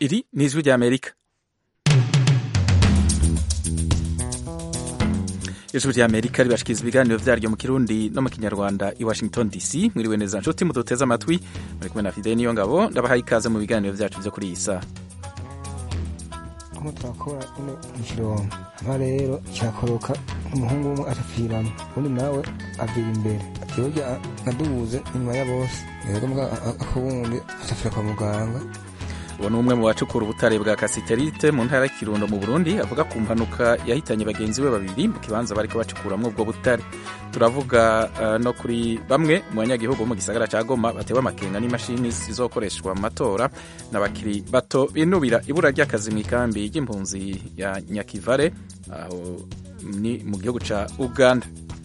iri ni ijwi ry'amerika ijwi ry'amerika ribashikiriza ibiganiro vyaryo mu kirundi no mu kinyarwanda i washington dc mwiriwe neza nshuti muduteze amatwi muri kumwe na fide niyo ngabo ndabahaye ikaze mu biganiro vyacu vyo kuri iyi saha aho turakora ino ikirombo hama rero kirakoroka umuhungu umwe arapfiramo undi nawe avira imbere yoja nadubuze inyuma ya bose rero mbwa ako wundi acapfira kwa muganga uwo ni umwe mu bacukura ubutare bwa kasiterite mu ntara y'ikirundo mu burundi avuga ku mpanuka yahitanye bagenzi be babiri mu kibanza bariko bacukuramwo ubwo butare turavuga uh, no kuri bamwe mu banyagihugu bo mu gisagara ca goma batewe amakenga n'imashini zizokoreshwa mu matora n'abakiri bato binubira ibura ry'akazi mw'ikambi ry'impunzi ya nyakivare aho ni mu gihugu ca uganda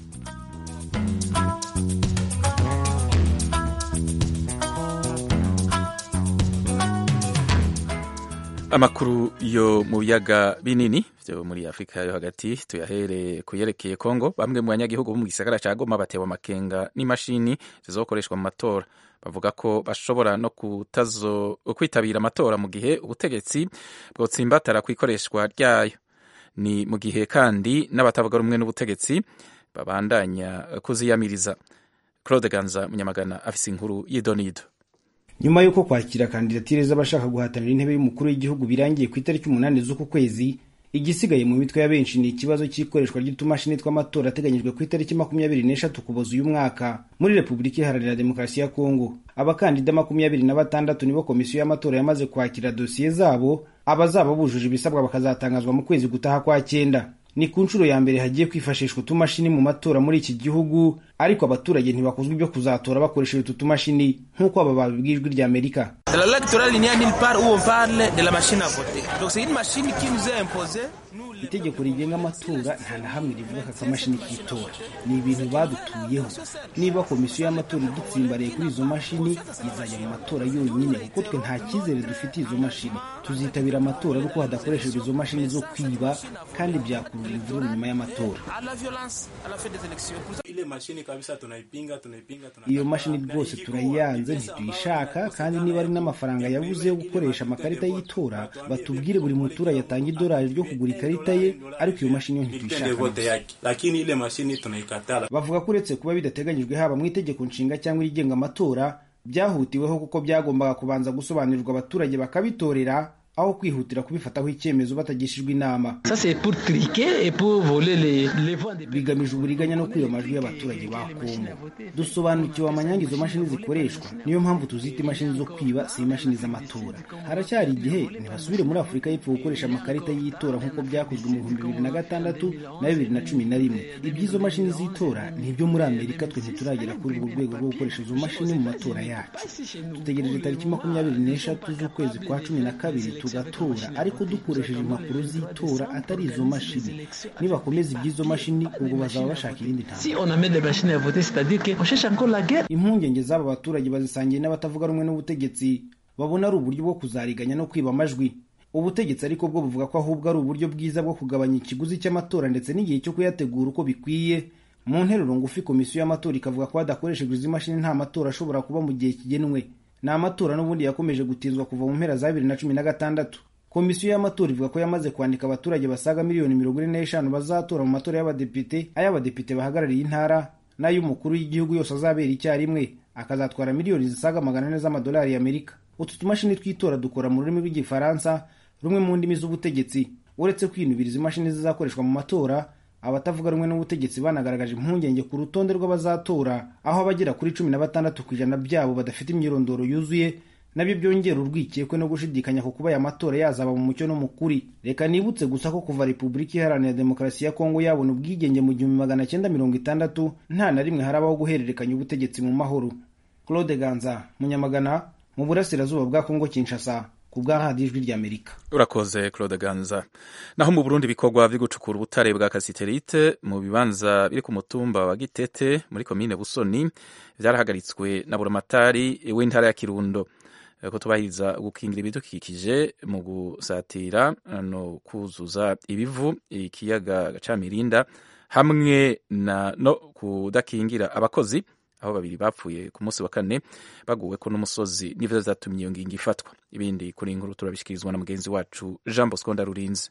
amakuru yo mu biyaga binini vyo muri afurika yo hagati tuyahere kuyerekeye kongo bamwe mu banyagihugu bo mu gisagara ca goma batewe amakenga n'imashini zizokoreshwa mu matora bavuga ko bashobora no kutazo kwitabira amatora mu gihe ubutegetsi bwotsimbatara kw'ikoreshwa ryayo ni mu gihe kandi n'abatavuga rumwe n'ubutegetsi babandanya kuziyamiriza claude ganza munyamagana afise inkuru y'idonido nyuma y'uko kwakira kandidatire z'abashaka guhatanira intebe y'umukuru w'igihugu birangiye ku itariki umunani z'uku kwezi igisigaye mu mitwe ya benshi ni ikibazo cy'ikoreshwa ry'utumashini tw'amatora ateganyijwe ku itariki makumyabiri n'eshatu kuboza uyu mwaka muri repubulika iharanira demokarasi ya kongo abakandida makumyabiri na batandatu nibo komisiyo y'amatora yamaze kwakira dosiye zabo abazaba bujuje ibisabwa bakazatangazwa mu kwezi gutaha kwa cyenda ni ku nshuro ya mbere hagiye kwifashishwa utumashini mu matora muri iki gihugu ariko abaturage ntibakuzwa ibyo kuzatora bakoresheje utu tumashini nk'uko aba babibwiye ijwi rya amerika itegeko rigenga amatora nta na hamwe rivuga ko akamashini k'itora ni ibintu badutuyeho niba komisiyo y'amatora idutsimbariye kuri izo mashini izajya mu matora yonyine kuko twe nta cyizere dufitiye izo mashini tuzitabira amatora ariko hadakoreshejwe izo mashini zo kwiba kandi byakurura imvururu nyuma y'amatora iyo mashini rwose turayanze ntituyishaka kandi niba ari n'amafaranga yabuze yo gukoresha amakarita y'itora batubwire buri muturage atanga idolari ryo kugura ikarita ye ariko iyo mashini yo ntituyishaka bavuga ko uretse kuba bidateganyijwe haba mu itegeko nshinga cyangwa irigenga amatora byahutiweho kuko byagombaga kubanza gusobanurirwa abaturage bakabitorera aho kwihutira kubifataho icyemezo batagishijwe inama bigamije uburiganya no kwiba amajwi y'abaturage ba kongo dusobanukiwe amanyanga izo mashini zikoreshwa niyo mpamvu tuzita imashini zo kwiba si imashini z'amatora haracyari igihe ntibasubire muri afurika y'epfo gukoresha amakarita y'itora nk'uko byakozwe mu bihumbi bibiri na gatandatu na bibiri na cumi na rimwe iby'izo mashini z'itora ni ibyo muri amerika twe ntituragera kuri urwo rwego rwo gukoresha izo mashini mu matora yacu dutegereje tariki makumyabiri n'eshatu z'ukwezi kwa cumi na kabiri tugatora ariko dukoresheje impapuro z'itora atari izo mashini nibakomeza iby'izo mashini ubwo bazaba bashaka irindi ntambwe impungenge z'aba baturage bazisangiye n'abatavuga rumwe n'ubutegetsi babona ari uburyo bwo kuzariganya no kwiba amajwi ubutegetsi ariko bwo buvuga ko ahubwo ari uburyo bwiza bwo kugabanya ikiguzi cy'amatora ndetse n'igihe cyo kuyategura uko bikwiye mu nteruro ngufi komisiyo y'amatora ikavuga ko hadakoreshejwe izi mashini nta matora ashobora kuba mu gihe kigenwe ni amatora n'ubundi yakomeje gutinzwa kuva mu mpera za bibiri na cumi na gatandatu komisiyo y'amatora ivuga ko yamaze kwandika abaturage basaga miliyoni mirongo ine n'eshanu bazatora mu matora y'abadepite ay'abadepite bahagarariye intara n'ay'umukuru w'igihugu yose azabera icyarimwe akazatwara miliyoni zisaga magana ane z'amadolari y'amerika utu tumashini tw'itora dukora mu rurimi rw'igifaransa rumwe mu ndimi z'ubutegetsi uretse kwinubira izi mashini zizakoreshwa mu matora abatavuga rumwe n'ubutegetsi banagaragaje impungenge ku rutonde rw'abazatora aho abagera kuri cumi na batandatu ku ijana byabo badafite imyirondoro yuzuye nabyo byongera urwikekwe no gushidikanya ku kuba aya matora yazaba mu mucyo no mu kuri reka nibutse gusa ko kuva repubulika iharanira demokarasi ya kongo yabona ubwigenge mu gihumbi magana cyenda mirongo itandatu nta na rimwe harabaho guhererekanya ubutegetsi mu mahoro claude ganza munyamagana mu burasirazuba bwa kongo kinshasa ku bwa radiyo ijwi ry'amerika urakoze claude ganza naho mu burundi ibikorwa byo gucukura ubutare bwa kasiterite mu bibanza biri ku mutumba wa gitete muri komine busoni byarahagaritswe na buramatari w'intara ya kirundo ko tubahiriza gukingira ibidukikije mu gusatira no kuzuza ibivu ikiyaga ca mirinda hamwe na no kudakingira abakozi aho babiri bapfuye ku munsi wa kane baguweko n'umusozi nivyo vyatumye iyo ngingo ifatwa ibindi kuri inkuru turabishikirizwa na mugenzi wacu jean bosco ndarurinze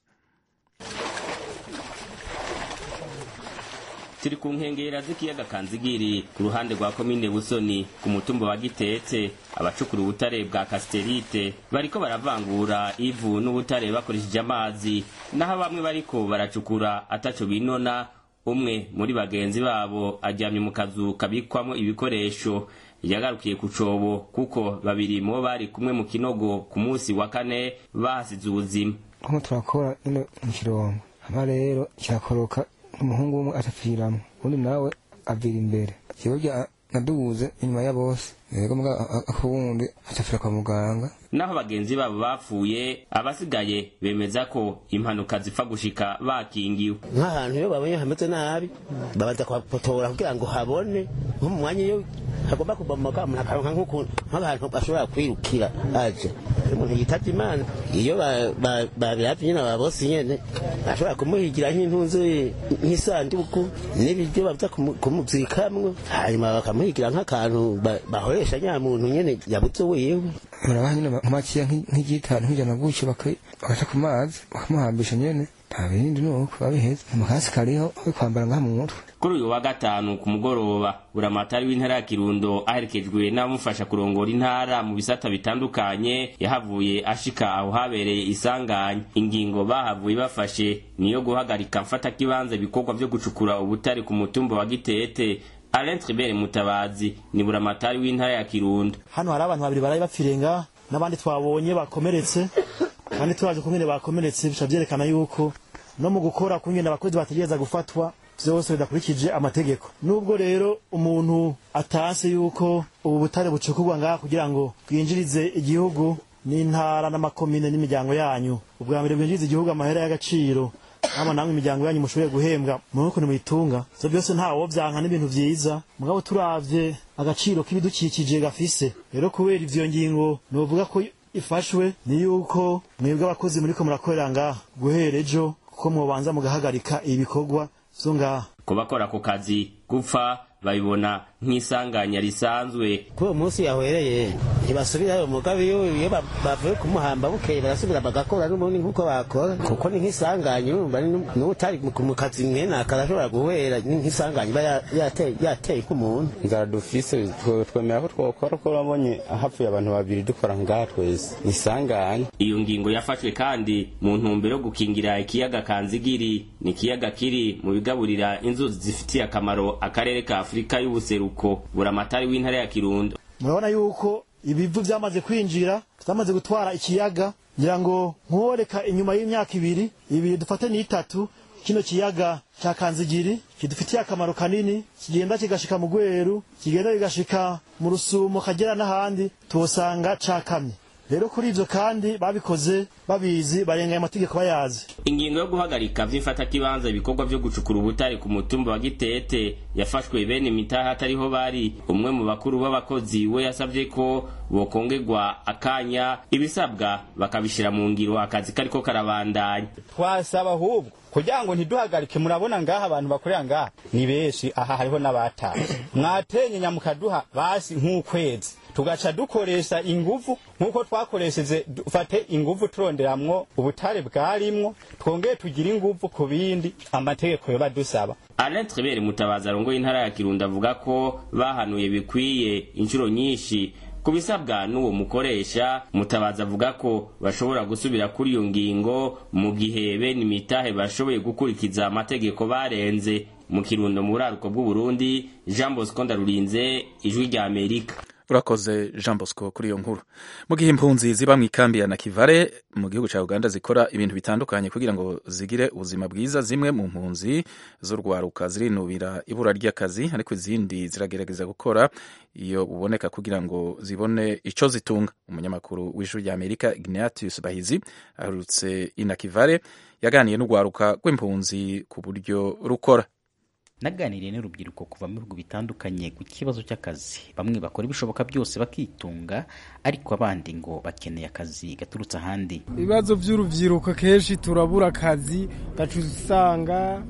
turi ku nkengera z'ikiyaga kanzigiri ku ruhande rwa komine busoni ku mutumba wa gitetse abacukura ubutare bwa kasiterite bariko baravangura ivu n'ubutare bakoresheje amazi naho bamwe bariko baracukura ataco binona umwe muri bagenzi babo aryamye mu kazu kabikwamo ibikoresho yagarukiye ku cobo kuko babiri mu bo bari kumwe mu kinogo ku munsi wa kane bahasize ubuzima nko turakora ino mu kirongo hama rero kirakoroka umuhungu umwe atapfiramo undi nawe avira imbere jewe nadubuze inyuma ya bose yego mbwa ako wundi atapfira kwa muganga naho bagenzi babo bapfuye abasigaye bemeza ko impanuka zipfa gushika bakingiwe nk'ahantu iyo babonye hameze nabi babanza kuhapotora kugira ngo habone nko mu mwanya iyo hagomba kubomoka umuntu akaronka nk'abantu bashobora kwirukira aje umuntu yitavye imana iyo babiravye nyene ababosi nyene ashobora kumuhigira nk'intunzu nk'isanduku n'ibiryo baza kumuzikamwo hanyuma bakamuhigira nk'akantu bahoresha nyamuntu nyene yabuze wiwe murabaha nyene nk'amakiya nk'igitanu nk'ijana gutyo bakaca ku mazi bakamuhambisha nyene nta bindi nuko babiheza amakasi kariho ko kwambara ngaha mu mutwe kuri uyu wa gatanu ku mugoroba buramatari w'intara ya kirundo aherekejwe n'abamufasha kurongora intara mu bisata bitandukanye yahavuye ashika aho habereye isanganya ingingo bahavuye bafashe niyo guhagarika mfatakibanza ibikorwa vyo gucukura ubutari ku mutumba wa gitete Alain Tribert Mutabazi ni buramatari w'intara ya Kirundo. Hano hari abantu babiri baraye bapfirenga n'abandi twabonye bakomeretse kandi turaje kumwe bakomeretse bica byerekana yuko no mu gukora kungenda abakozi bategereza gufatwa vyose bidakurikije amategeko nubwo rero umuntu atase yuko ubu butare bucukurwa ngaha kugira ngo bwinjirize igihugu n'intara n'amakomine n'imiryango yanyu ubwa mbere bwinjiriza igihugu amahera y'agaciro hama namwe imiryango yanyu mushoboye guhembwa mu ukuntu muyitunga ivyo byose ntawo vyanka n'ibintu vyiza mugabo turavye agaciro k'ibidukikije gafise rero kubera ivyo ngingo novuga ko ifashwe ni yuko mwebwe abakozi muriko murakorera ngaha guhera ejo kuko mwobanza mugahagarika ibikorwa vyo ngaha ku bakora ako kazi gupfa babibona nk'isanganya risanzwe kuri uwo munsi yahwereye ntibasubirayo mugabe iyo iyo bavuye kumuhamba bukeye barasubira bagakora n'ubundi nk'uko bakora kuko ni nk'isanganya urumva n'utari mu kazi mwene akarashobora guhera nk'isanganya iba yateye k'umuntu inzara dufise twemera ko twokora ko urabonye hapfuye abantu babiri dukora ngaha twese ni isanganya iyo ngingo yafashwe kandi mu ntumbero yo gukingira ikiyaga kanzigiri ni ikiyaga kiri mu bigaburira inzuzi zifitiye akamaro akarere ka afurika y'ubuseruko buramatari w'intara ya kirundo murabona yuko ibivu vyamaze kwinjira vyamaze gutwara ikiyaga ngira ngo nkoreka inyuma y'imyaka ibiri ibiri dufate n'itatu kino kiyaga ca kanzigiri kidufitiye akamaro kanini kigenda kigashika mu gweru kigenda kigashika mu rusumo kagera n'ahandi tuhosanga cakamye rero kuri ivyo kandi babikoze babizi barengaye amategeko bayazi ingingo yo guhagarika vy'imfatakibanza ibikorwa vyo gucukura ubutare ku mutumba wa gitete yafashwe bene imitaha atariho bari umwe mu bakuru b'abakozi we yasavye ko bokongerwa akanya ibisabwa bakabishira mu ngiro akazi kariko karabandanya twasaba ahubwo kugira ngo ntiduhagarike murabona ngaha abantu bakorera ngaha ni benshi aha hariho n'abataye mwatenye mukaduha basi nk'ukwezi tugaca dukoresha inguvu nk'uko twakoresheje dufate inguvu turonderamwo ubutare bwarimwo twongeye tugire inguvu ku bindi amategeko yoba dusaba Alain Tribert Mutabazi arongoye intara ya Kirundo avuga ko bahanuye bikwiye inshuro nyinshi kubisabwa n'uwo mukoresha mutabazi avuga ko bashobora gusubira kuri iyo ngingo mu gihe bene imitahe bashoboye gukurikiza amategeko barenze mu kirundo mu buraruko bw'uburundi jean bosco ndarurinze ijwi rya amerika urakoze jean bosco kuri iyo nkuru mu gihe impunzi ziba mu ikambi ya nakivare mu gihugu cya uganda zikora ibintu bitandukanye kugira ngo zigire ubuzima bwiza zimwe mu mpunzi z'urwaruka zirinubira ibura ry'akazi ariko izindi ziragerageza gukora iyo buboneka kugira ngo zibone icyo zitunga umunyamakuru w'ijuru rya amerika ignatius bahizi aherutse i nakivare yaganiye n'urwaruka rw'impunzi ku buryo rukora naganiriye n'urubyiruko kuva mu bihugu bitandukanye ku kibazo cy'akazi bamwe bakora ibishoboka byose bakitunga ariko abandi ngo bakeneye akazi gaturutse ahandi ibibazo by'urubyiruko kenshi turabura akazi gaca usanga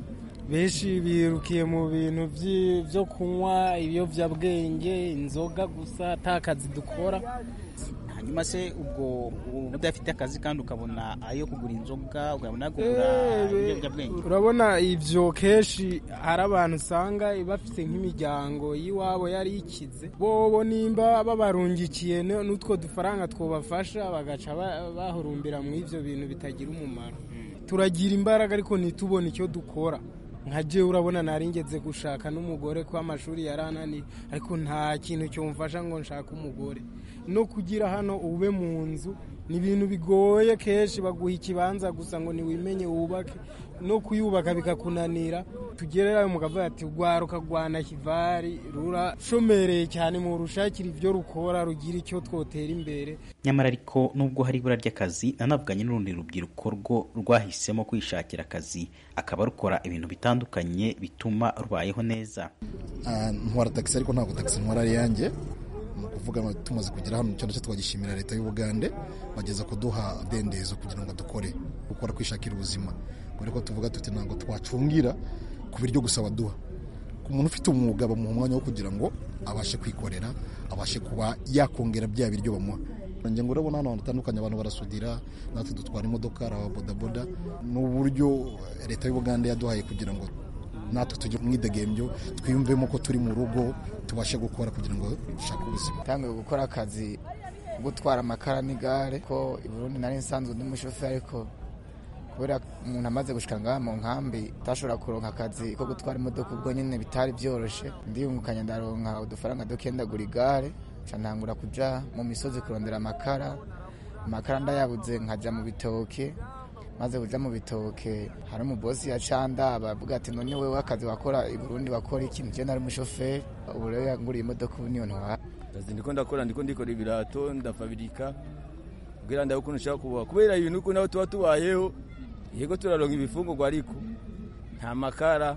benshi birukiye mu bintu vyi- vyo kunywa ibiyovyabwenge inzoga gusa ata kazi dukora hanyuma se ubwo udafite akazi kandi ukabona ayo kugura inzoga ukabona ayo kugura Eh, ibiyobyabwenge urabona ivyo kenshi hari abantu usanga bafite nk'imiryango y'iwabo yari ikize bobo nimba babarungikiye n- n'utwo dufaranga twobafasha bagaca ba- bahurumbira mu ivyo bintu bitagira umumaro turagira imbaraga ariko ntitubone icyo dukora nka je urabona nari ngeze gushaka n'umugore ko amashuri yarananiye ariko nta kintu cyomfasha ngo nshake umugore no kugira hano ube mu nzu ni ibintu bigoye kenshi baguha ikibanza gusa ngo niwimenye wubake no kuyubaka bikakunanira tugererayo mukavuga ati rwaruka rwana kivari rurashomereye cyane mu rushakira ibyo rukora rugira icyo twotera imbere nyamara ariko nubwo hari ibura ry'akazi nanavuganye n'urundi rubyiruko rwo rwahisemo kwishakira akazi akaba rukora ibintu bitandukanye bituma rubayeho neza Ah, ntwara taxi ariko ntabwo taxi ntwara ari yanjye ni ukuvuga ngo tumaze kugera hano icyo nacyo twagishimira leta y'ubugande bageza kuduha dendezo kugira ngo dukore gukora kwishakira ubuzima kubera ko tuvuga tuti ntabwo twacungira ku biryo gusa baduha ku muntu ufite umwuga bamuha umwanya wo kugira ngo abashe kwikorera abashe kuba yakongera bya biryo bamuha njye ngo urabona hano hantu hatandukanye abantu barasudira natwe dutwara imodoka hari ababodaboda ni uburyo leta y'ubugande yaduhaye kugira ngo natwe tujye mu idegembyo twiyumvemo ko turi mu rugo tubashe gukora kugira ngo dushake ubuzima tangiye gukora akazi ko gutwara amakara n'igare ko i Burundi nari nsanzwe ndi umushoferi ariko kubera umuntu amaze gushika ngaha mu nkambi utashobora kuronka akazi ko gutwara imodoka ubwo nyine bitari byoroshe ndiyungukanya ndaronka udufaranga duke ndagura igare nca ntangura kuja mu misozi kurondera amakara amakara ndayabuze nkaja mu bitoke maze kuja mu bitoke hari umubosi yacanda bavuga ati none wewe akazi wakora i Burundi wakora iki nje nari umushoferi ubu rero yanguriye imodoka ubu niyo ntwara kazi ndiko ndakora ndiko ndikora ibirato ndafabirika kugira ndabe ukuntu nshaka kubaho kubera ibintu uko naho tuba tubayeho yego turaronka ibifungurwa ariko nta makara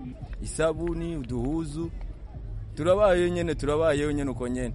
isabuni uduhuzu turabayeho nyene turabayeho nyene uko nyene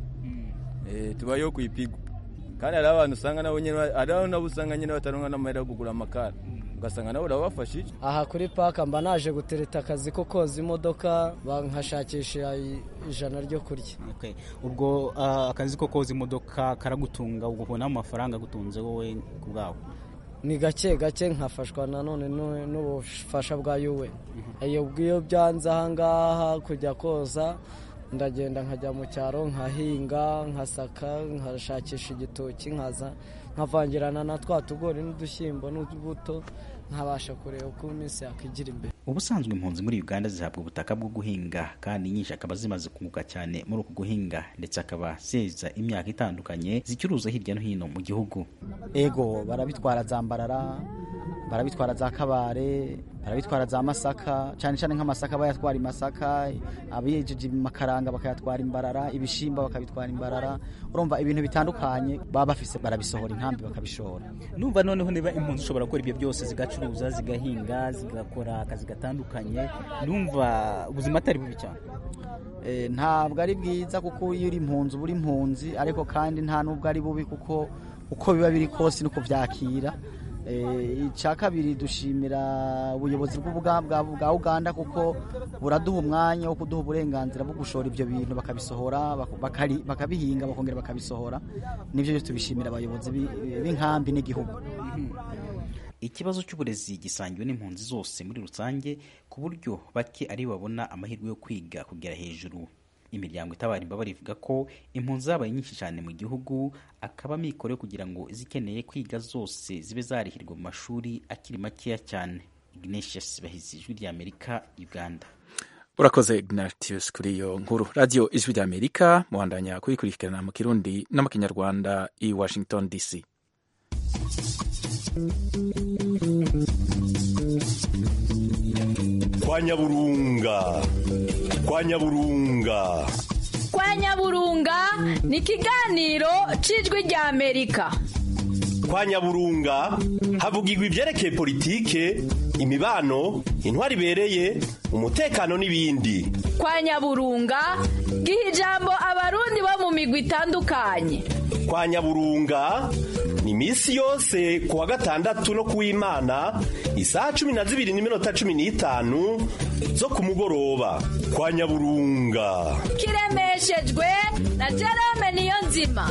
eh tubayeho kwipigwa kandi hari abantu usanga nabo nyene hari abantu nabo usanga nyene bataronka n'amahera yo kugura amakara ugasanga nabo urabafashije aha kuri paka mba naje gutereta akazi ko koza imodoka nkashakisha i- ijana ryo kurya Okay. ubwo ah, akazi ko koza imodoka karagutunga ubonamo amafaranga agutunze wowe ku bwawe ni gake gake nkafashwa nanone n'u- n'ubufasha bwa yuwe iyo bw'iyo byanze ahangaha kujya koza ndagenda nkajya mu cyaro nkahinga nkasaka nkashakisha igitoki nkaza nkavangirana na twa tugori n'udushyimbo n'utubuto nkabasha kureba uko iminsi yakwigira imbere ubusanzwe impunzi muri uganda zihabwa ubutaka bwo guhinga kandi nyinshi akaba zimaze kunguka cyane muri uku guhinga ndetse akaba zeza imyaka itandukanye zicuruza hirya no hino mu gihugu ego barabitwara za mbarara barabitwara za kabare barabitwara za masaka cyane cyane nk'amasaka bayatwara i masaka abiyejeje makaranga bakayatwara imbarara ibishimba bakabitwara imbarara urumva ibintu bitandukanye baba bafise barabisohora inkambi bakabishora numva noneho niba impunzi ushobora gukora ibyo byose zigacuruza zigahinga zigakora akazi gatandukanye numva ubuzima atari bubi cyane Eh, ntabwo ari bwiza kuko iyo uri impunzi uba uri impunzi ariko kandi nta nubwo ari bubi kuko uko biba biri kose nuko byakira Eh, icya kabiri dushimira ubuyobozi bw'ubuga- bwa bwa uganda kuko buraduha umwanya wo kuduha uburenganzira bwo gushora ibyo bintu bakabisohora bak- bakari- bakabihinga bakongera bakabisohora nibyo byo tubishimira abayobozi b'i- b'inkambi n'igihugu ikibazo cy'uburezi gisangiwe n'impunzi zose muri rusange ku buryo bake ari bo babona amahirwe yo kwiga kugera hejuru imiryango itabara imbabare ivuga ko impunzi zabaye nyinshi cyane mu gihugu akaba amikoro yo kugira ngo izikeneye kwiga zose zibe zarihirwa mu mashuri akiri makeya cyane ignatius bahizi ijwi ry'amerika uganda urakoze ignatius kuri iyo nkuru radiyo ijwi ry'amerika muhandanya kuyikurikirana mu kirundi no mu kinyarwanda i washington dc kwa nyaburunga kwa nyaburunga kwa nyaburunga ni ikiganiro cy'ijwi rya amerika kwa nyaburunga havugirwa ibyerekeye politike imibano intwari ibereye umutekano n'ibindi kwa nyaburunga giha ijambo abarundi bo mu migwi itandukanye kwa nyaburunga ni iminsi yose ku wa gatandatu no ku w'imana isaha cumi na zibiri n'iminota cumi n'itanu zo ku mugoroba kwa nyaburunga kiremeshejwe na jerome niyo nzima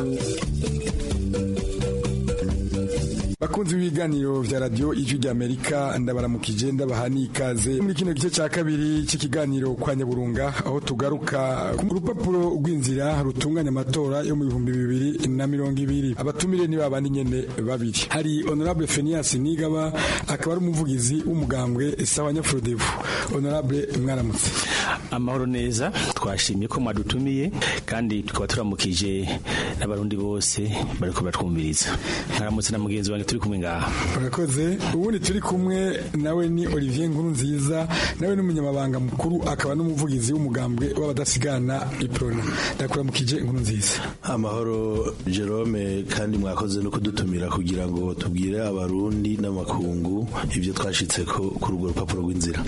bakunzi b'ibiganiro vya radio ijwi ry'amerika ndabaramukije ndabaha n'ikaze muri kino gice ca kabiri c'ikiganiro kwa nyaburunga aho tugaruka ku rupapuro rw'inzira rutunganya amatora yo mu bihumbi bibiri na mirongo ibiri abatumire ni babandi nyene babiri hari honorable fenias nigaba akaba ari umuvugizi w'umugambwe sawa nyafurodevu honorable mwaramutse amahoro neza twashimye ko mwadutumiye kandi tukaba turamukije n'abarundi bose bariko baratwumviriza mwaramutse na mugenzi wanjye turi kumwe ngaha urakoze ubundi turi kumwe nawe ni olivier nkuru nziza nawe ni umunyamabanga mukuru akaba n'umuvugizi w'umugambwe w'abadasigana iprona ndakuramukije inkuru nziza amahoro jerome kandi mwakoze no kudutumira kugira ngo tubwire abarundi n'amakungu ibyo twashitse kuri urwo rupapuro rw'inzira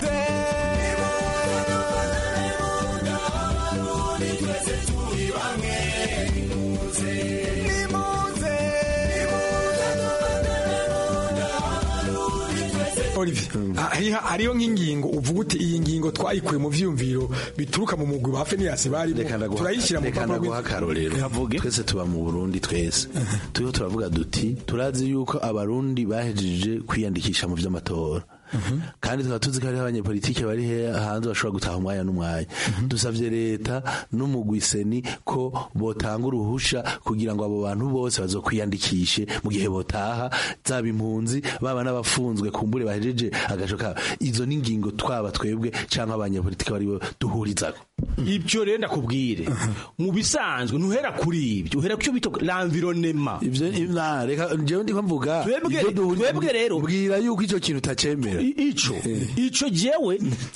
Olivier hariho nk'ingingo uvuga uti iyi ngingo twayikuye mu vyumviro bituruka mu mugwi ba Fenias bari turayishyira mu reka ndaguha akarorero twese tuba mu Burundi twese turiho turavuga duti turazi yuko abarundi bahejeje kwiyandikisha mu vy'amatora kandi tukaba tuzi ko hariho abanyepolitike bari hanze bashobora gutaha umwanya n'umwanya dusabye leta n'umugwiseni ko botanga uruhusha kugira ngo abo bantu bose bazokwiyandikishe mu gihe botaha zaba impunzi baba n'abafunzwe kumbure bahejeje agaco kabo izo ni ingingo twaba twebwe cyangwa abanyepolitike baribo duhurizako ibyo rero ndakubwire mu bisanzwe ntuhera kuri ibyo uhera ku bita l'environnement ivyo reka jewe ndiko mvuga twebwe rero bwira yuko ico kintu utacemera ico ico jewe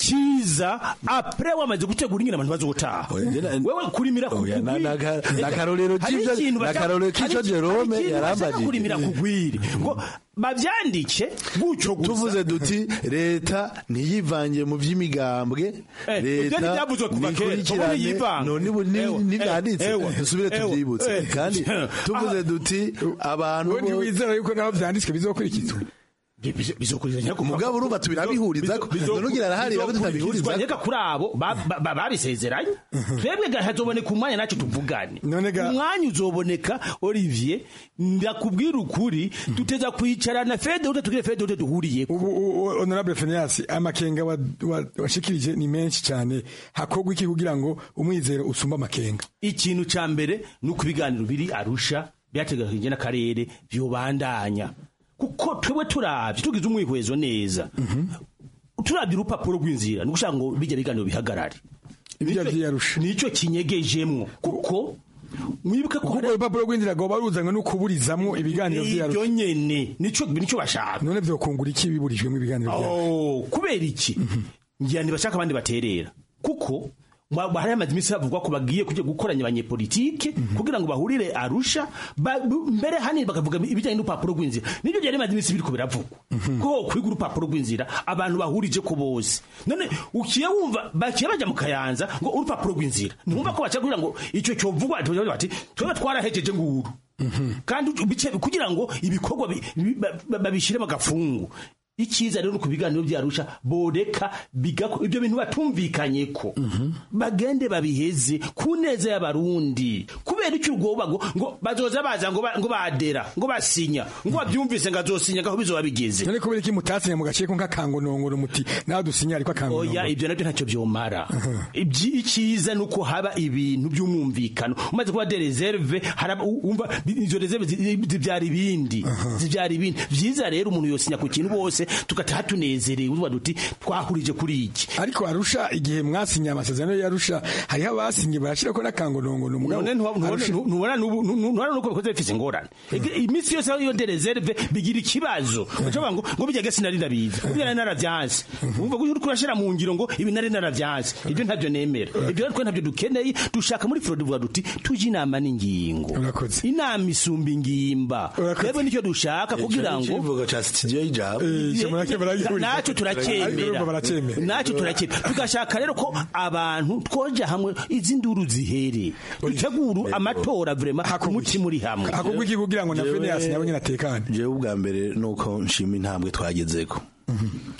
kiza apre wamaze gutegura ingene abantu bazotaha wewe kurimira kugwira nakarorero k'ivyo nakarorero k'ico Jerome yarambajije kurimira kugwira ngo bavyandike gutyo gusa tuvuze duti leta ntiyivange mu vy'imigambwe leta nikurikirane none nivyanditse dusubire tuvyibutse kandi tuvuze duti abantu ntiwizera yuko naho vyanditswe bizokurikizwa bizokurikizanya ku mugabo urumva tubirabihuriza ko none ugira arahari rabo tutabihuriza reka kuri abo babisezeranye twebwe hazoboneka umwanya naco tuvugane umwanya uzoboneka Olivier ndakubwira ukuri tuteza kwicarana fede ute tugire fede ute duhuriye ubu honorable Fenias amakenga washikirije ni menshi cyane hakogwa iki kugira ngo umwizero usumba amakenga ikintu ca mbere nuko ibiganiro biri arusha byateganijwe n'akarere byobandanya kuko twebwe turavye tugize umwihwezo neza turavye urupapuro rw'inzira ni gushaka ngo bijya biganiro bihagarare nico kinyegejemwo kuko mwibuke ko urupapuro rw'inzira rwoba ruzanywe no kuburizamwo ibiganiro vyarusha ibyo nyene nico nico bashaka none vyokungura iki biburijwemo ibiganiro oh kubera iki ngira ntibashaka abandi baterera kuko hari amaze iminsi havugwa ko bagiye kujya gukoranya abanyepolitike kugira ngo bahurire arusha mbere hanini bakavuga ibijyanye n'urupapuro rw'inzira nibyo byari bimaze iminsi biriko biravugwa ko kwiga urupapuro rw'inzira abantu bahurije ko bose none ukiye wumva bakiye baja mu kayanza ngo urupapuro rw'inzira ntumva ko baca kugira ngo ico covugwa bati twebwe twarahejeje nguru kandi kugira ngo ibikorwa babishire mu gafungu icyiza rero ku biganiro byarusha boreka bigako ibyo bintu batumvikanye ko bagende babiheze ku neza y'abarundi kubera icyo urwoba ngo ngo bazoza baza ngo ngo badera ngo basinya ngo babyumvise ngo azosinya gaho bizoba bigeze none kubera iki mutasinya mu gace ko nk'akangonongoro muti nawe dusinya ariko akangonongoro oya ibyo nabyo ntacyo byomara icyiza ni uko haba ibintu by'umwumvikano umaze kuba de reserve umva izo reserve zibyara ibindi zibyara ibindi byiza rero umuntu yosinya ku kintu bose tugataha tunezerewe uvuga duti twahurije kuri iki ariko arusha igihe mwasinye amasezerano yarusha hariho abasinye barashira ko nakangonongono mugabo ntubona nuko bikoze bifise ingorane iminsi yose iyo de reserve bigira ikibazo ucavuga ngo ngo bijya gasi nari ndabizi ubwo nari naravyanse umva ko kurashira mu ngiro ngo ibi nari naravyanse ibyo ntabyo nemera ibyo ariko ntabyo dukeneye dushaka muri fraude vuga duti tuje inama n'ingingo inama isumba ingimba rero nicyo dushaka kugira ngo ikivugo ca studio y'ijabo nacyo turacyemera nacyo turacyemera tugashaka rero ko abantu twoja hamwe izi nduru zihere dutegura amatora vrema umutima uri hamwe hakugwa iki kugira ngo na Phineas nawe nyine atekane jewe ubwa mbere nuko nshima intambwe twagezeko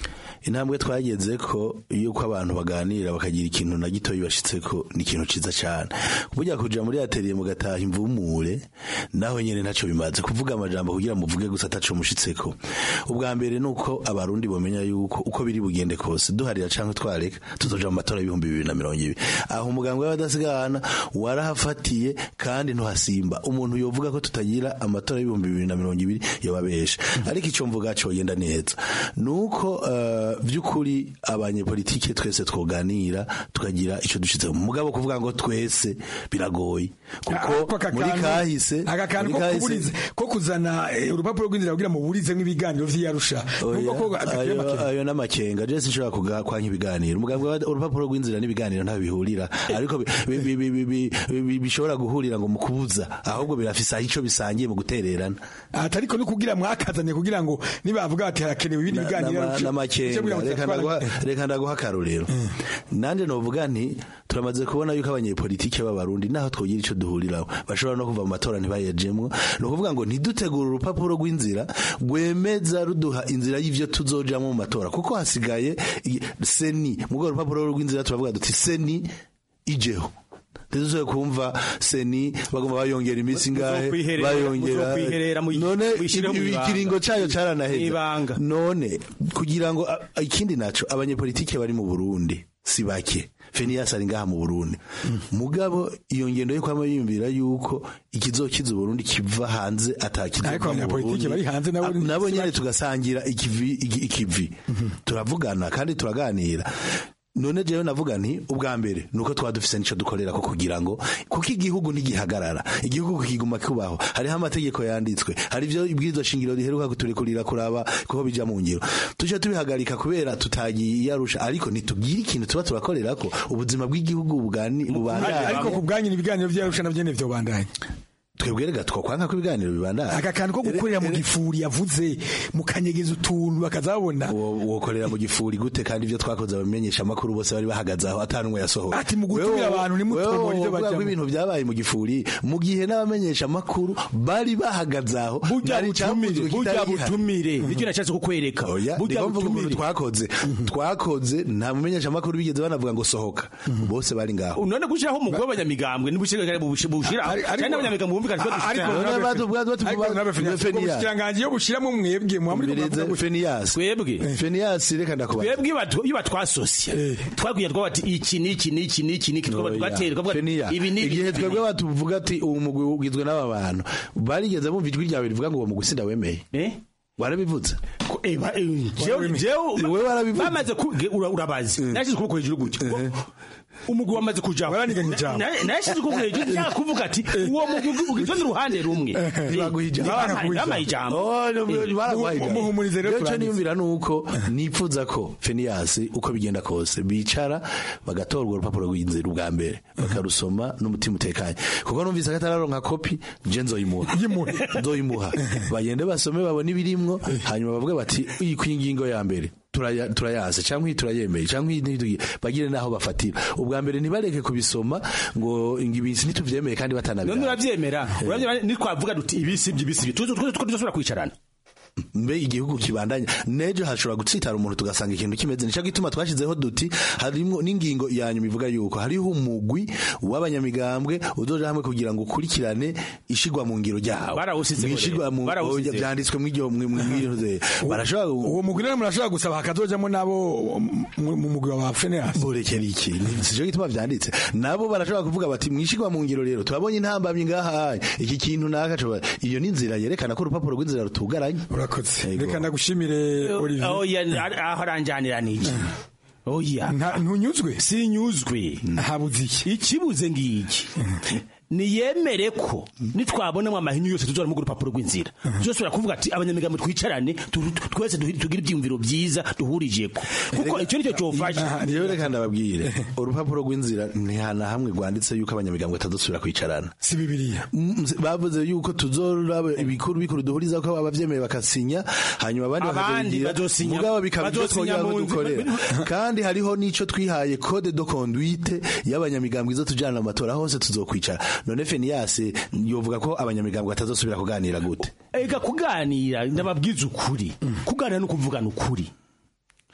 intambwe twageze ko iyo ko abantu baganira bakagira ikintu na gito bibashitse ko ni ikintu ciza cyane burya kuja muri atelier mugataha imvumure naho nyene ntaco bimaze kuvuga amajambo kugira muvuge gusa ataco mushitseko ubwa mbere nuko abarundi bomenya yuko uko biri bugende kose duharira canke twareka tuzoja mu matora y'ibihumbi bibiri na mirongo ibiri aho umugambwe w'abadasigana warahafatiye kandi ntuhasimba umuntu yovuga ko tutagira amatora y'ibihumbi bibiri na mirongo ibiri yobabesha ariko ico mvuga coyenda neza nuko uh, vy'ukuri abanyepolitike twese twoganira tukagira ico dushitse mugabo kuvuga ngo twese biragoye kuko muri kahise aka kantu ko kuburiza ko kuzana eh, urupapuro rw'inzira kugira mu burizemo ibiganiro vy'iyarusha nubwo ko gateye ayo amakenga. ayo n'amakenga je sinshobora kuga kwanka ibiganiro umugambwe wa- urupapuro rw'inzira n'ibiganiro nta bihurira ariko bi- bi- bi- bi- bi- bi- bishobora guhurira ngo mu kubuza ahubwo birafise aho ico bisangiye mu gutererana atariko no kugira mwakazanye kugira ngo nibavuga bati harakenewe ibindi biganiro Nama- n'amakenga reka ndaguha- reka ndaguha akarorero nanje novuga nti turamaze kubona yuko abanyepolitike b'abarundi naho twogira ico duhuriraho bashobora no kuva mu matora ntibayejemwo ni ukuvuga ngo ntidutegure urupapuro rw'inzira rwemeza ruduha inzira y'ivyo tuzojamwo mu matora kuko hasigaye i- seni mu rwo rupapuro rw'inzira turavuga duti seni ijeho ntidusobe kumva seni bagomba bayongera iminsi ngahe Muzokwiherera- bayongera muzokwiherera mu- none muyishireho mu ibi- ibanga. ikiringo cayo caranaheze Ibanga. none kugira ngo a- a- ikindi naco abanyepolitike bari mu Burundi si bake Fenias ari ngaha mu Burundi mugabo iyo ngendo yo kwama yiyumvira yuko ikizokiza Burundi kiva hanze atakiza Ariko abanyapolitike bari hanze nabo ni- nabo si nyene bake. tugasangira ikivi iki- ikivi turavugana kandi turaganira none jewe navuga nti ubwa mbere nuko twaba dufise nico dukorera ko kugira ngo kuko igihugu ntigihagarara igihugu kiguma kubaho hariho amategeko yanditswe hari ivyo ibwirizwa shingiro riheruka kuturekurira kuraba kuko bija mu ngiro tuje tubihagarika kubera tutagiye iyarusha ariko ntitubwire ikintu tuba turakorera ko ubuzima bw'igihugu bugani bubandanye ariko ku bwanyu ibiganiro vy'iyarusha navyo nyene vyobandanya twebwe rega twakwanka ko ibiganiro bibandanye aka kantu ko gukorera mu gifuri yavuze mukanyegeza utuntu bakazabona wokorera mu gifuri gute kandi ivyo twakoze abamenyesha amakuru bose bari bahagaze aho atanumwe yasohoka Ati mu gutumira abantu ntimutomore ivyo Wewe bajamwo. ibintu byabaye mu gifuri mu gihe n'abamenyesha amakuru bari bahagaze aho Burya Nari butumire, icavuzwe burya kitari gihari. butumire. Nicyo nashatse kukwereka. Oya, Burya niko mvuga ukuntu butumire. twakoze twakoze nta mumenyesha amakuru bigeze banavuga ngo sohoka bose bari ngaho none gushiraho umugwi w'abanyamigambwe ntibushira bushira cyane n'abanyamigambwe bumvikana ko dushira ubushikiranganji iyo bushiramwo mwebwe muhamuri twebwe Fenias reka ndakubaza twebwe batu- iyo batwasosya twabwiye twaba ati iki n'iki n'iki n'iki n'iki twaba tugatera twavuga ati, Fenia, ibi n'ibi igihe twebwe batuvuga ati uwo mugwi ugizwe n'aba bantu barigeze bumva ijwi ryawe rivuga ngo uwo mugwi sinda wemeye warabivuze jewe bamaze ku- ge- ura- urabazi nashize ukuboko hejuru gutya umugwi wamaze kujaho Na- nashize ukuboko hejuru nshaka kuvuga ati uwo mugwi ugizwe n'uruhande rumwe bampaye ijambo muhumurize rero cyo niyumvira nuko nipfuza ko Fenias uko bigenda kose bicara bagatorwa urupapuro rw'inzira ubwa mbere bakarusoma n'umutima utekanye kuko numvise ko atararonka kopi je nzoyimuha nzoyimuha bagende basome babone ibirimwo hanyuma bavuge bati iyi kwingingo ya mbere turaya- turayazi cyangwa iyi turayemeye cyangwa iyi ntitugi- bagire naho bafatira ubwa mbere ntibareke kubisoma ngo ibisi ntituvyemeye kandi none batanabira uravyemera uravyemera nitwavuga duti ibisi ibisi tuzo tuzo tuzosubira kwicarana mbe igihugu kibandanya nejo hashobora gutsitara umuntu tugasanga ikintu kimeze nico gituma twashizeho duti harimo n'ingingo ya nyuma ivuga yuko hariho umugwi w'abanyamigambwe uzoja hamwe kugira ngo ukurikirane ishigwa mu ngiro ryawo Barawusizeho Mwishigwa rero. mu Barawusizeho. oya, vyanditswe mw'iryo mw'iryo barashobora uwo mugwi rero murashobora gusaba hakazojamwo nabo mu mu mugwi wa Fenias burekera iki sico gituma vyanditse nabo barashobora kuvuga bati mwishigwa mu ngiro rero turabonye intambamyi ngaha iki kintu naka coba iyo ni inzira yerekana ko urupapuro rw'inzira rutugaranye urakoze reka ndagushimire Olivier oya aho aranjanira niki oya ntunyuzwe sinyuzwe habuze iki ikibuze ngiki niyemere ko nitwabonamo amahinyu yose tuzora mu rupapuro rw'inzira tuzosubira kuvuga ati abanyamigambo twicarane tu- twese duhi- tugire ibyiyumviro byiza duhurijeko kuko icyo nicyo cyofasha rero reka ndababwire urupapuro rw'inzira ntihana hamwe rwanditse yuko abanyamigambwe batazosubira kwicarana si bibiliya bavuze yuko tuzoraba ibikuru bikuru duhuriza ko abavyemeye bakasinya hanyuma abandi Abandi bakabigira bazosinya- mugabo bikaba ibyo bazosinya twongera ko mu nzi- dukorera kandi hariho n'ico twihaye code de conduite y'abanyamigambwe izo tujana mu matora hose tuzokwicara none Fenias yovuga ko abanyamigambwe batazosubira kuganira gute ega kuganira ndababwiza ukuri kuganira no kuvugana ukuri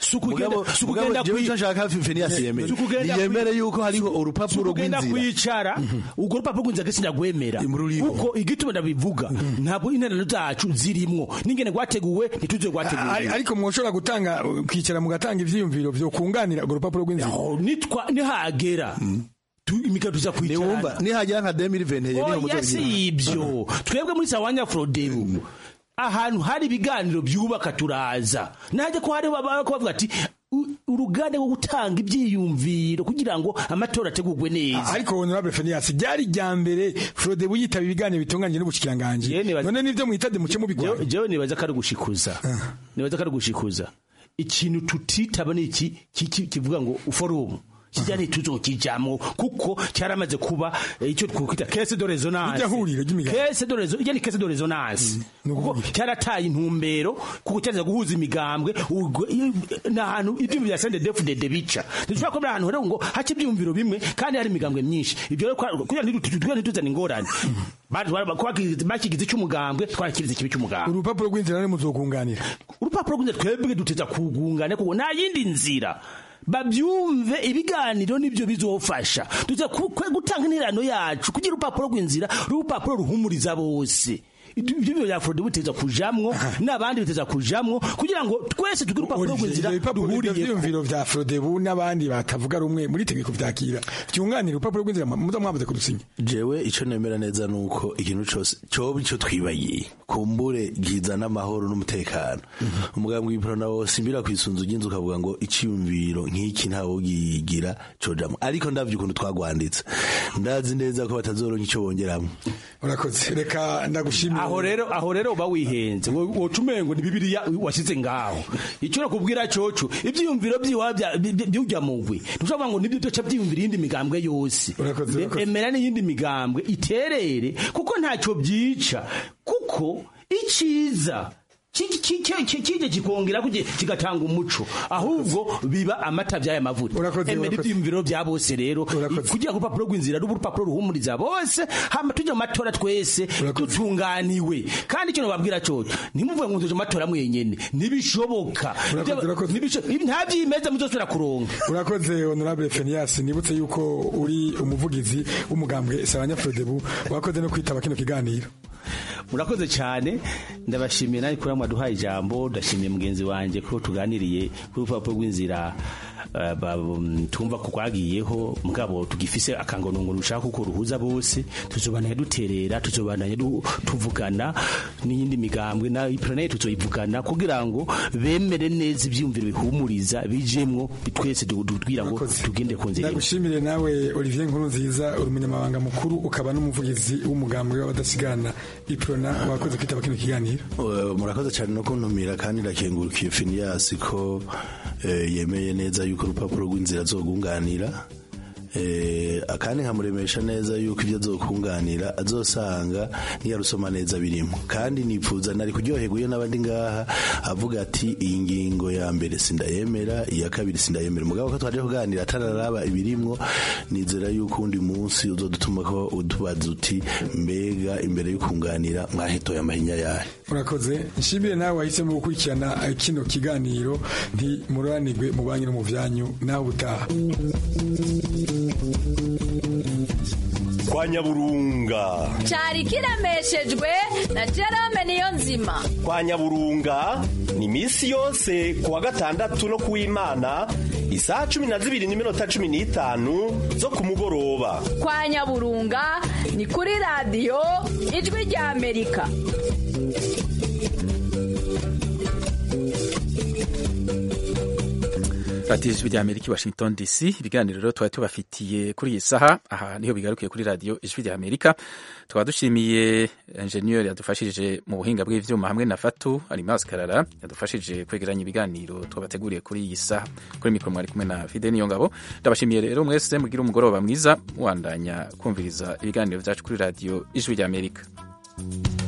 si ukugenda Mugabo- si mugabo ukugenda jewe kwi- ico nshaka Phineas yemere. si ukugenda Yemere kwi- yuko hariho urupapuro si ukugenda rw'inzira. kwicara urwo rupapuro rw'inzira gese ndagwemera kuko igituma ndabivuga ntabwo interano zacu zirimwo n'ingene rwateguwe ntituze Ari- rwateguwe ariko mwoshobora gutanga kwicara mugatanga ivyiyumviro vyo kunganira urwo rupapuro rw'inzira nitwa nihagera tu- imigabo tuza kwicara nihagera nka 2020 niho oya muzobigira. si ibyo twebwe muri sawanya frodebu ahantu hari ibiganiro byubaka turaza najya ko hari baba ko bavuga ati "U- uruganda rwo gutanga ibyiyumviro kugira ngo amatora ategurwe neza ariko honorable Phineas ryari rya mbere Frode buyitaba ibiganiro bitunganye n'ubushikiranganje none nivyo mwitade muce mubigwana jewe nibaza ko ari ugushikuza nibaza ko ari ugushikuza ikintu tutitaba ni iki ki- ki- kivuga ngo forumu kijya ntituzokijamwo kuko cyaramaze kuba eh, icyo twakwita kese de resonance Irya huriro ry'imigambi. kese de resonance ijya ni kese de resonance kuko cyarataye intumbero kuko cyaza guhuza imigambwe ubwo iyo- ni ahantu ibyumviro bya sende defu de bica ntidushobora kuba ahantu rero ngo hace ibyumviro bimwe kandi hari imigambwe myinshi ibyo rero kwa- kugira ngo ntituzane ntituzane ingorane Ba- ba- ba- bakigize bakigize icy'umugambwe twakirize ikibi cy'umugambwe urupapuro rw'inzira rero muzokunganira urupapuro rw'inzira twebwe duteza kugungana kuko nta yindi nzira babyumve ibiganiro nibyo bizofasha tuza ku- kwe gutanga interano yacu kugira urupapuro rw'inzira urupapuro ruhumuriza bose ibyo ibyo bya Frode biteza kujamwo n'abandi biteza kujamwo kugira ngo twese tugire urupapuro rw'inzira duhuriye ivyiyumviro vya Frodebu n'abandi batavuga rumwe muri tegeko vyakira vyunganira urupapuro rw'inzira muza mwamaze kudusinya jewe ico nemera neza nuko ikintu cose coba ico twibagiye kumbure gizana amahoro n'umutekano umugambwe w'iprona wose imbira kwisunzu ry'inzu ukavuga ngo iciyumviro nk'iki ntawo gigira cojamwo ariko ndavye ukuntu twagwanditse ndazi neza ko batazoronka ico bongeramwo urakoze reka ndagushimira aho rero aho rero uba wihenze ngo woca umengo ni bibiliya washyize ngaho icyo nakubwira coco ibyiyumviro byiwa byujya mugwi ntushobora ngo nibyo byoca byiyumvira iyindi migambwe yose emera n'iyindi migambwe iterere kuko ntacyo byica kuko iciza kije kikongera kuje kigatanga umuco ahubwo biba amata by'aya mavuta emera ibyiyumviro bya bose rero kugira ngo urupapuro rw'inzira rube urupapuro ruhumuriza bose hama tujya mu matora twese dutunganiwe kandi icyo nababwira cyo ntimuvuge ngo tuje mu matora mwenyene ntibishoboka Ntibisho- nta byimeza muzosubira kuronka urakoze honorable Phineas nibutse yuko uri umuvugizi w'umugambwe Sabanya Frodebu wakoze no kwitaba kino kiganiro murakoze cyane ndabashimiye nawe kuri mwaduhaye ijambo ndashimiye mugenzi wanjye ko tuganiriye kuri urupapuro rw'inzira eh, ba- um, tumva ko twagiyeho mugabo tugifise akangonongo rushaka kuko ruhuza bose tuzobandanya duterera tuzobandanya du- tuvugana n'iyindi migambwe na ipiranaye tuzoyivugana kugira ngo bemere neza ibyiyumviro bihumuriza bijemwo twese du- du- kugira ngo tugende ku nzira imwe. ndagushimire nawe Olivier Nkuru nziza uri umunyamabanga mukuru ukaba n'umuvugizi w'umugambwe w'abadasigana iprona wakoze kwitaba kino kiganiro Uh, murakoze cyane no kuntumira kandi ndakengurukiye Phineas ko eh, yemeye neza yuko urupapuro rw'inzira azogunganira eh, kandi nkamuremesha neza yuko ibyo azokunganira azosanga niyarusoma neza birimo kandi nipfuza nari kuryoherwa iyo n'abandi ngaha avuga ati iyi ngingo ya mbere sindayemera iya kabiri sindayemera mugabo ko twaje kuganira atararaba ibirimwo nizera yuko undi munsi uzodutuma ko utubaza uti mbega imbere y'ukunganira mwahetoye amahinya yahe urakoze nshimire nawe wahisemo gukurikirana eh, kino kiganiro ntimuranirwe mu banki no mu byanyu nawe utaha kwa nyaburunga cyari kiremeshejwe na Jerome niyo nzima kwa nyaburunga ni misi yose kuwa gatandatu no kuw'imana isaha cumi na zibiri n'iminota cumi n'itanu zo ku mugoroba kwa nyaburunga ni kuri radiyo ijwi rya amerika radiyo ijwi rya amerika i washington dc ibiganiro rero twari tubafitiye kuri iyi saha aha niho bigarukiye kuri radiyo ijwi rya amerika tukaba dushimiye enjeniyeri yadufashije mu buhinga bw'ivyuma hamwe na fatu alimas karara yadufashije kwegeranya ibiganiro twabateguriye kuri iyi saha kuri mikoro mwari kumwe na fide niyo ngabo ndabashimiye rero mwese mugire umugoroba mwiza muwandanya kumviriza ibiganiro byacu kuri radiyo ijwi rya amerika